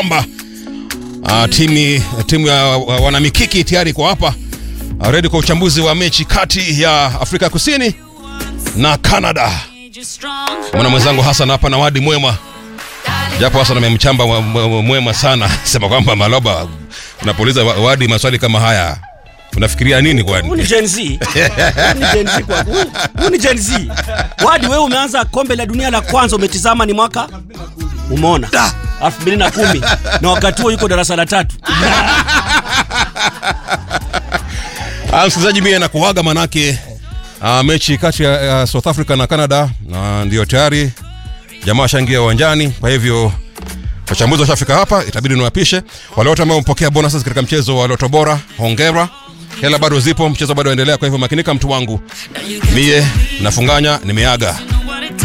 kwamba uh, timu, timu ya uh, wanamikiki tayari kwa hapa uh, ready kwa uchambuzi wa mechi kati ya Afrika Kusini na Canada. Mwana mwenzangu Hassan hapa na wadi mwema, japo Hassan amemchamba mwe- mwe- mwema sana, sema kwamba Maloba, unapouliza wa- wadi maswali kama haya unafikiria nini Huu kwani? ni Gen Z. Huu ni Gen Z kwa huu- huu ni Gen Z. Wadi wewe umeanza kombe la dunia la kwanza umetizama ni mwaka umeona 2010 na wakati huo yuko darasa la tatu. Ah, msikilizaji, mie nakuaga manake uh, mechi kati ya ya South Africa na Canada uh, ndio tayari jamaa washaingia uwanjani. Kwa hivyo wachambuzi washafika hapa, itabidi niwapishe wale wote ambao wamepokea bonuses katika mchezo wa Loto Bora. Hongera, hela bado zipo, mchezo bado waendelea. Kwa hivyo makinika, mtu wangu, mie nafunganya, nimeaga.